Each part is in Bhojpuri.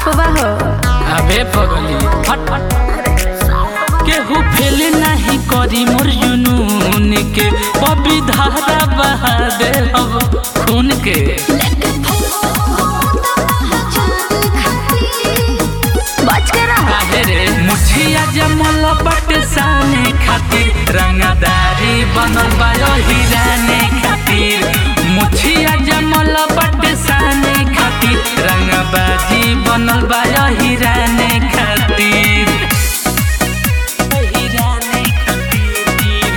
बा हो अबे पगली हट केहू फेल नहीं करी मोर जुनून के बबी धारा बहा दे अब खून के बच के रहा काहे रे मुछिया जमल बट साने खातिर रंगदारी बनल बा हिराने खातिर मुछिया जमल बट साने खातिर रंगबाजी बनल बा हिराने खातिर हिराने खातिर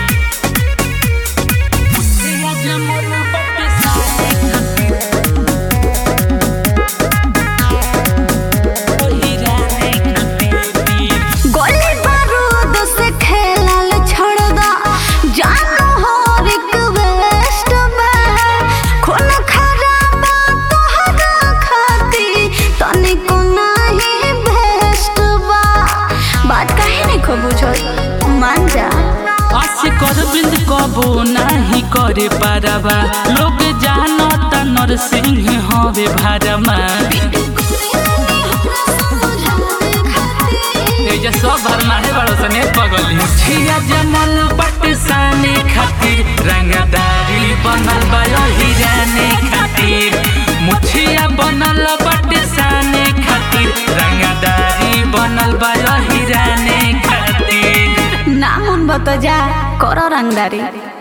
मुछिया जमल बट साने खातिर हिराने खातिर गोली बारूद से खेलल छोड़ दा जानो हो रिक्वेस्ट में खून खराबा तोहरा खाती तनिको नाही बेस्ट बा बात काहे नहीं खो बुझल मान जा आसे कर बिंद कबो नाही करे पारबा लोग जानता नरसिंह हवे भारमा एजा सब भरमा है बड़ो सने पगली मुछिया जमल पट साने खातिर रंगदारी बनल बा हिराने खातिर मुछिया बनल पट साने खातिर रंगदारी बनल बा हिराने खातिर ना मन बतो जा करो रंगदारी